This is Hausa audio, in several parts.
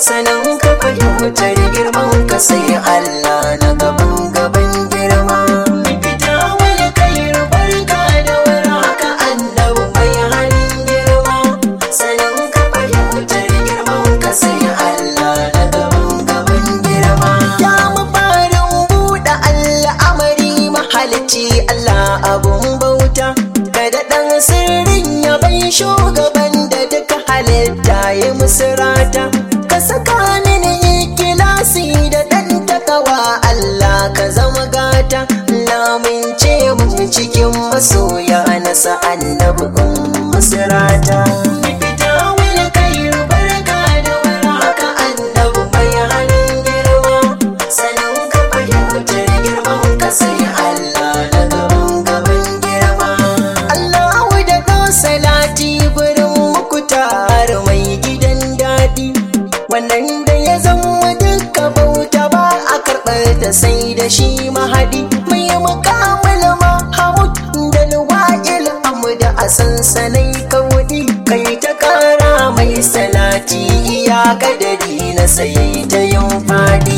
sanan ka fahimtar girman ka sai Allah na gaban gaban girma fita wani kairu barka da warhaka annabi mai halin girma sanan ka fahimtar girman ka sai Allah na gaban gaban girma ya mafarin buɗe al'amari mahalicci Allah abun bauta kada ɗan sirrin ya bai shugaban da duka halitta ya musirata ka saka mini ikilasi da ɗan takawa Allah ka zama gata lamince mu cikin masoya na annabi musirata fita wani kairu barka da warhaka annabi mai halin girma sanin ka fahimtar girman ka sai Allah na gaban gaban girma Allahu da ɗan salati gurin muku tare mai gidan daɗi wannan da ya zama duka bauta ba a karɓar ta sai da shi mahadi mai mukamala mahamud da luwa'il da a sansanai kaudi kai ta kara mai salati iya kadari na sai ta yin fadi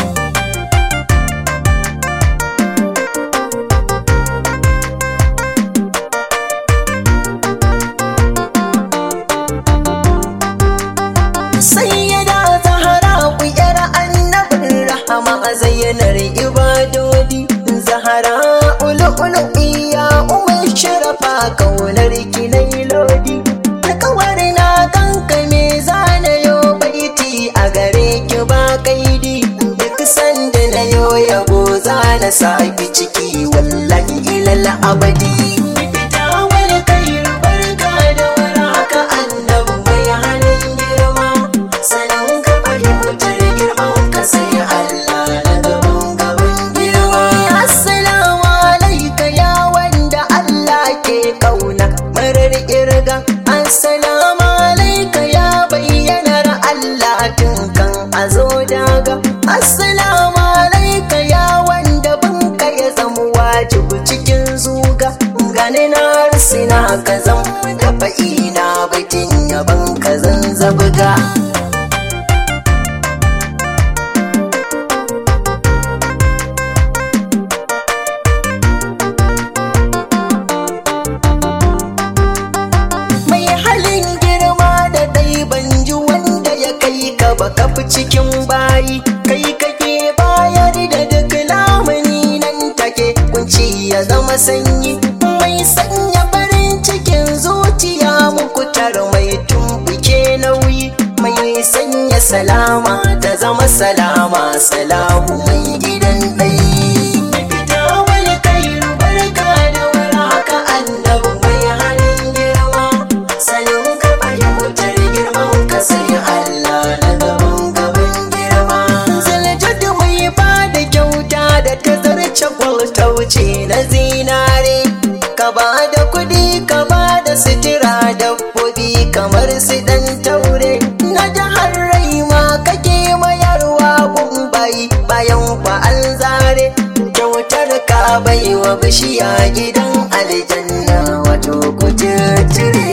sayyada zahara ku yar annabin rahama a zayyanar ibadodi zahara ulu iya umar sharafa kaunar kinai lodi alkawar na kanka me zana yo baiti a gare ki ba kaidi duk sanda na yo yabo zana saki ciki wallahi ilal abadi fita wani kairu barka da warhaka annabi mai halin girma sanan ka fahimtar girman ka sai Allah na gaban gaban girma assalamu alaika ya wanda Allah ke kauna marar kirga assalamu alaika ya bayyanar Allah tun kan a zo daga assalamu alaika ya wanda binka ya zama wajibi cikin zuga gani na risina ka zan dafa ina baitin yaban ka zan zabga mai halin girma da dai ban ji wanda ya kai ka ba kafi cikin bayi kai kake bayar da duk lamuni nan take kunci ya zama sanyi mai sanya farin cikin zuciya mukutar mai tumbuke nauyi mai sanya salama ta zama salama salamu mai gidan ɗai fita wani kairu barka da warhaka annabi mai halin girma sanin ka fahimtar girman ka sai Allah na gaban gaban girma zaljadu mai ba da kyauta da ta zarce ta wuce na zinare ka ba da kuɗi ka ba da sitira dabbobi kamar su ɗan taure na jihar rai ma kake mayarwa gumbai bayan ba an zare kyautar ka bai wa bishiya gidan aljanna wato kututture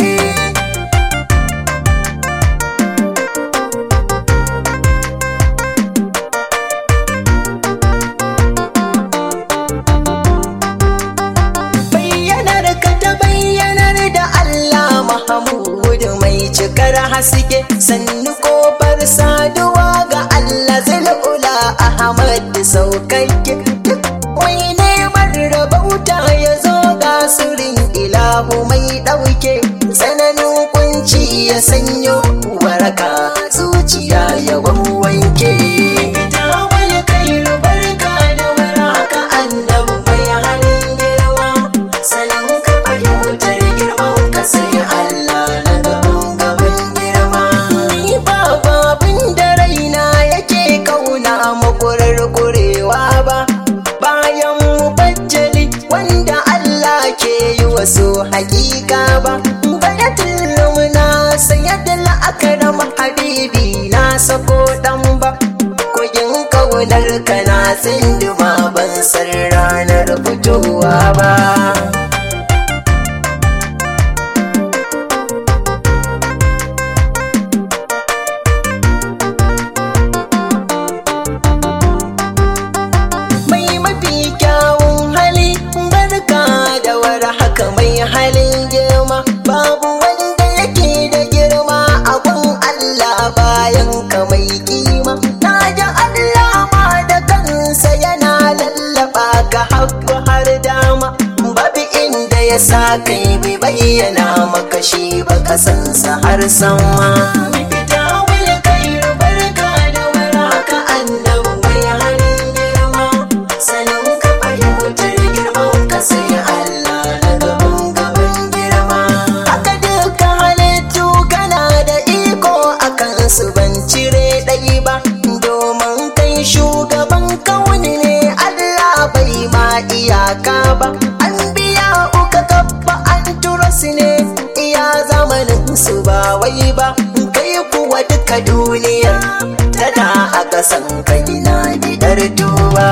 bayyanar ka ta bayyanar da Allah Mahamud mai cikar haske sannu kofar saduwa ga Allah zal'ula Ahmad saukakke duk mai neman rabauta ya zo ga surin ilahu mai ɗauke tsananin kunci ya sanyo waraka zuciya ya wanke ita wani kairu barka da waraka annabi mai halin girma sanin ka fahimtar girman ka sai Allah na gaban gaban girma ni ba babin da raina yake kauna makurar kurewa ba bayan mubajjali wanda Allah ke yi wasu hakika ba bayatul lumna sayyadul akram habibi na sako dan ba kogin kaunar ka na tsinduma ban san ranar fitowa ba ya sa kai bai bayyana maka shi ba kasansa har sama fita wani kai barka da waraka annabu mai halin girma sanin ka fahimtar girman ka sai Allah na gaban gaban girma haka duka halittu kana da iko akan su ban cire ɗai ba domin kai shugaban kauni ne Allah bai ma iyaka ba an biya uka kabba an tura su ne iya zamanin su ba wai ba kai kuwa duka duniya tana a ƙasan kai na bidar duba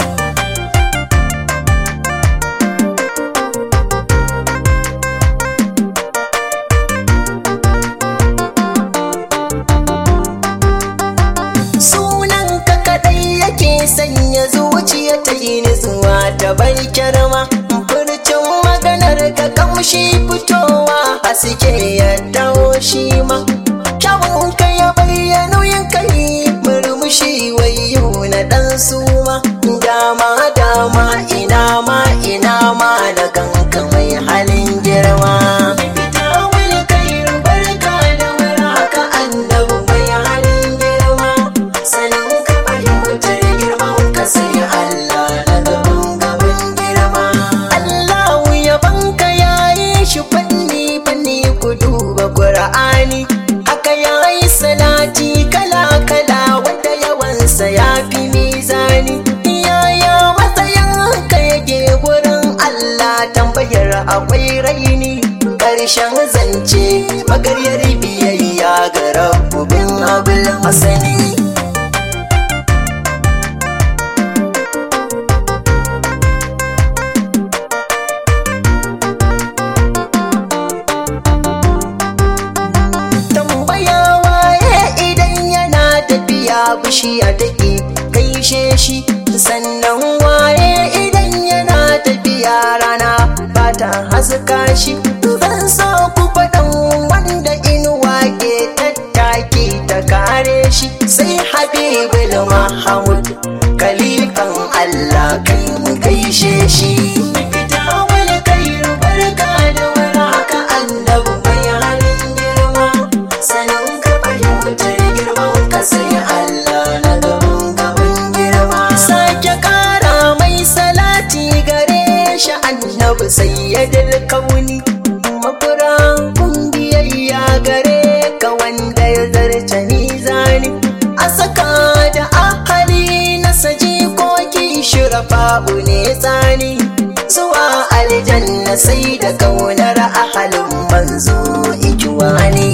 sunan ka kadai yake sanya zuciya ta yi nutsuwa ta bai kyarma furcin maganar ka kamshi fitowa haske ya dawo shi ma kyawun ka ya bayyana yin kai murmushi wayo na dan suma dama dama ina ma ina ma na kanka mai halin girma Fita wani kai barka da warhaka annabi mai halin girma sanin ka fahimtar girman ka sai Allah na gaban gaban girma Allahu yaban ka yayi shi fanni fanni ku duba Qur'ani haka yayi salati kala kala wanda yawansa ya fi mizani yaya matsayin ka yake wurin Allah tambayar akwai raini ƙarshen zance magaryar biyayya ga rabbubin abul masani tambaya waye idan yana tafiya bishiya take gaishe shi sannan waye idan yana tafiya rana ba ta haska shi zan so ku faɗan wanda inuwa ke tattaki ta kare shi sai habibul mahamud kalifan allah kai mu gaishe shi fita wani kai barka da warhaka annabi mai halin girma sanin ka fahimtar girman ka sai Allah na gaban gaban girma sake kara mai salati gare shi annabi sayyidul kauni makura kun biyayya gare ka wanda ya zarce mizani a saka da ahali na saji koki shirafa'u ne tsani zuwa aljanna sai da kaunar ahalin manzo ikiwani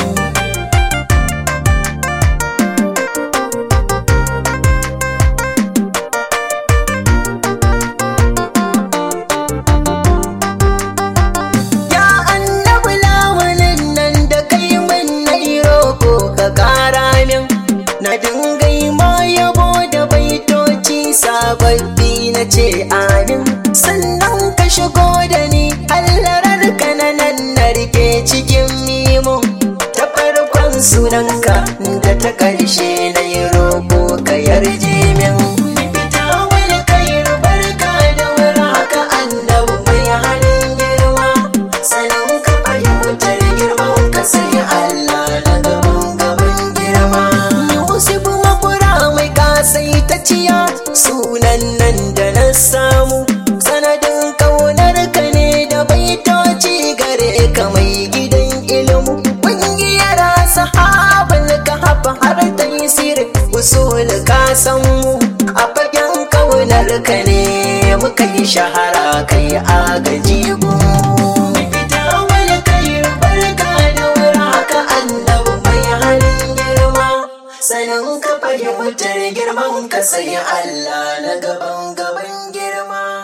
Ya annabi lamunin nan da kai min na yi roƙo ka ƙara min na dingai ma yabo da baitoci sababbi na ce amin sannan ka shigo da ni hallarar ka na nan na rike cikin mimo ta farkon sunanka da ta ƙarshe na yi roƙo ka yarje min fita wani kai barka da warhaka annabi mai halin girma sanin ka fahimtar girman ka sai Allah na gaban gaban girma Yusuf makura mai kasai ta ciya sunan nan da na samu sanadin kaunar ka ne da baitoci gare ka mai gidan ilmu ƙungiyar sahabin ka hafa har ta yi sirri usul ka san mu a fagen kaunar ka ne muka yi shahara kai agaji gunmu fita wani kai barka da warhaka annabi mai halin girma sanin ka fahimtar girman ka sai Allah na gaban gaban girma